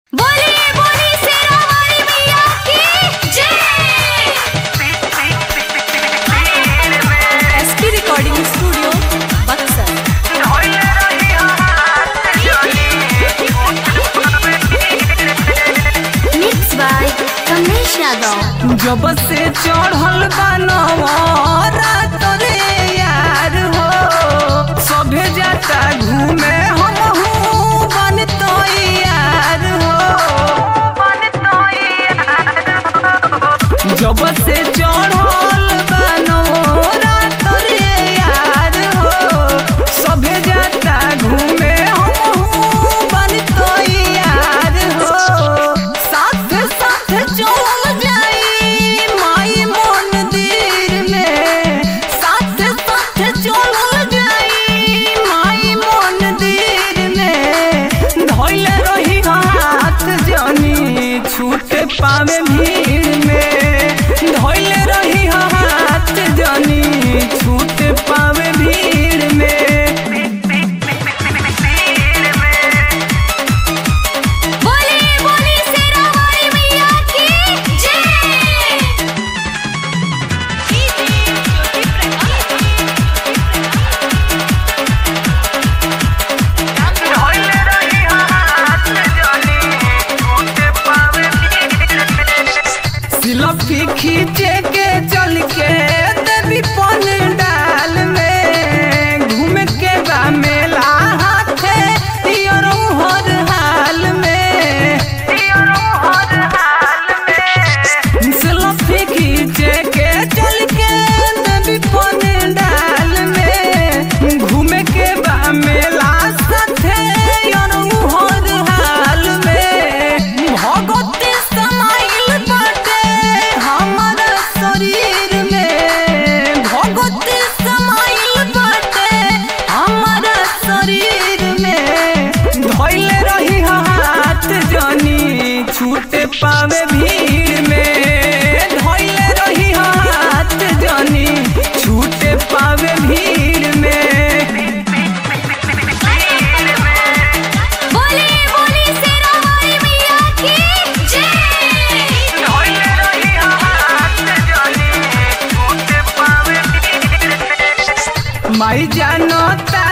बोलिए बोलिए शेरा वाली मैया की जय SP recording studio Buxar mix by Kamlesh Yadav जब से चढ़ल बनवारा तोरे यार हो सभे जाता घूमे हम बन तो यार हो जब से चढ़ल बनवारा तोरे यार हो सभे जाता घूमे हम बन तो यार हो साथ साथ चल जाई माई मंदिर में साथ साथ चल जाई माई मंदिर में धोइल रही हाथ जनी छूट पावे भीड़ में धोइल रही हाथ जनी छूट पावे भीड़ में बोलिए बोलिए शेरा वाली मैया की जय सिलफी खींचे के चल के देवी पन डाल में घूम के बा मेला हाथे योरो हर हाल में सिलफी खींचे के चल के देवी पन डाल में घूम के बा मेला साथे योरो हर हाल में भगवती समाइल बाटे हमर शरीर में भगवती समाइल बाटे हमर शरीर में धोइल रही हाथ जनी छूट पावे भीड़ में धोइल रही हाथ जनी छूट पावे भीड़ में बोलिए बोलिए शेरा वाली मैया की जय माई जानो ता